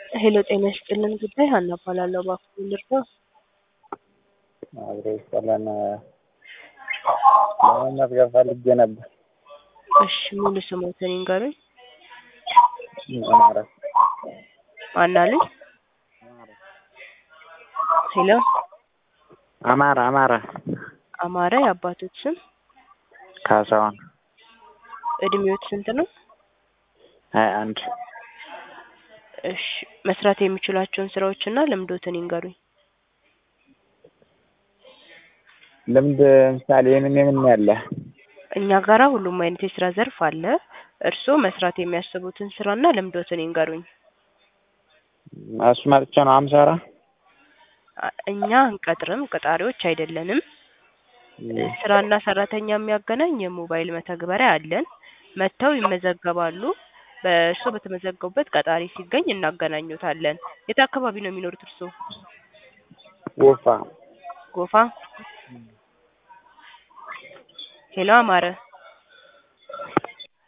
ሄሎ ጤና ይስጥልን ጉዳይ ሀና እባላለሁ። እባክዎ ልርዳው? አብሮ ይስጠለን ለመመዝገብ ፈልጌ ነበር። እሺ ሙሉ ስሞትን ይንገሩኝ። አማረ ማን አሉኝ? ሄሎ አማረ አማረ አማረ የአባቶት ስም? ካሳሁን እድሜዎት ስንት ነው? ሀያ አንድ እሺ መስራት የሚችሏቸውን ስራዎችና ልምዶትን ይንገሩኝ። ልምድ ምሳሌ የምን የምን ያለ እኛ ጋራ ሁሉም አይነት የስራ ዘርፍ አለ። እርስዎ መስራት የሚያስቡትን ስራና ልምዶትን ይንገሩኝ። እሱማ ብቻ ነው አምሳራ አ- እኛ አንቀጥርም፣ ቀጣሪዎች አይደለንም። ስራና ሰራተኛ የሚያገናኝ የሞባይል መተግበሪያ አለን። መጥተው ይመዘገባሉ። በእርስዎ በተመዘገቡበት ቀጣሪ ሲገኝ እናገናኙታለን። የት አካባቢ ነው የሚኖሩት እርስዎ? ወፋ ጎፋ። ሄሎ አማረ